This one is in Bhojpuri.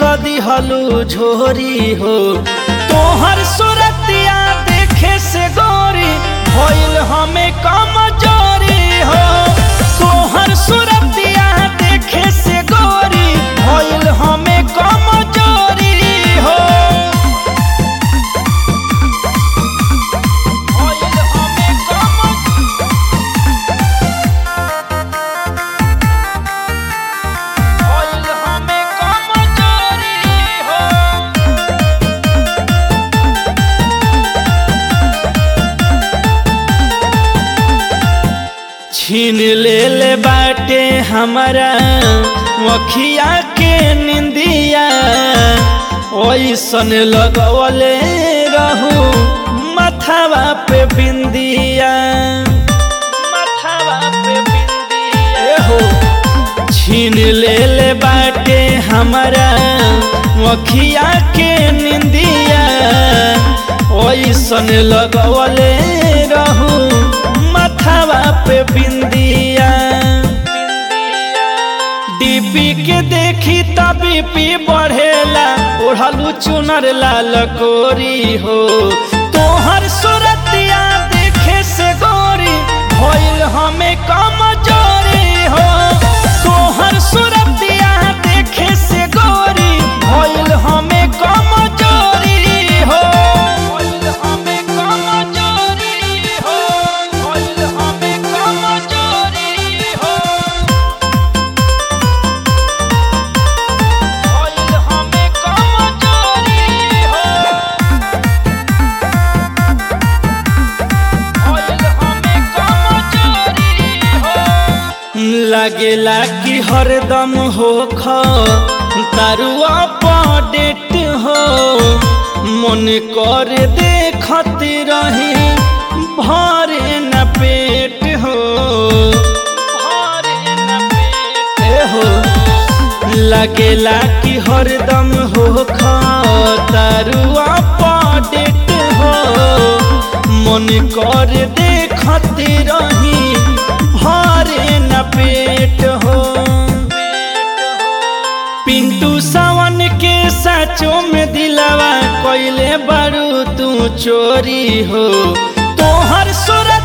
कदी हलू झोरी हो तोहर सुरतिया देखे से गोरी भइल हमें कमजोरी हो तोहर सुरतिया देखे से गोरी भइल हमें कमजोरी हो भइल हमें कम भइल हमें कमजोरी हो छीन ले ले बाटे हमारा वखिया के निंदिया ओइसन लगवले रहू मथावा पे बिंदिया मथावा पे बिंदिया हो छीन ले ले बाटे हमारा वखिया के निंदिया ओइसन लगवले रहू मथावा पे बिंदिया डीपी के देखी तबी पी बढ़ेला ओढ़लू चुनर लाल कोरी हो तोहर सुरतिया देखे से गोरी भइल हमें कमजोरी हो तोहर सुरतिया देखे से गोरी भइल हमें कमजोरी हो भइल हमें कमजोरी हो भइल हमें कमजोरी हो भइल हमें कमजोरी हो भइल हमें कमजोरी हो लागेला कि हरदम हो ख तारुआ पडेट हो मन कर देखत रही भरे न पेट हो भरे न पेट हो लगेला कि हरदम हो तारुआ पडेट हो मन कर देखत रही भरे न पेट हो पिंटू सावन के साचो में दिलावा कोइले बारू तू चोरी हो तोहर सुरत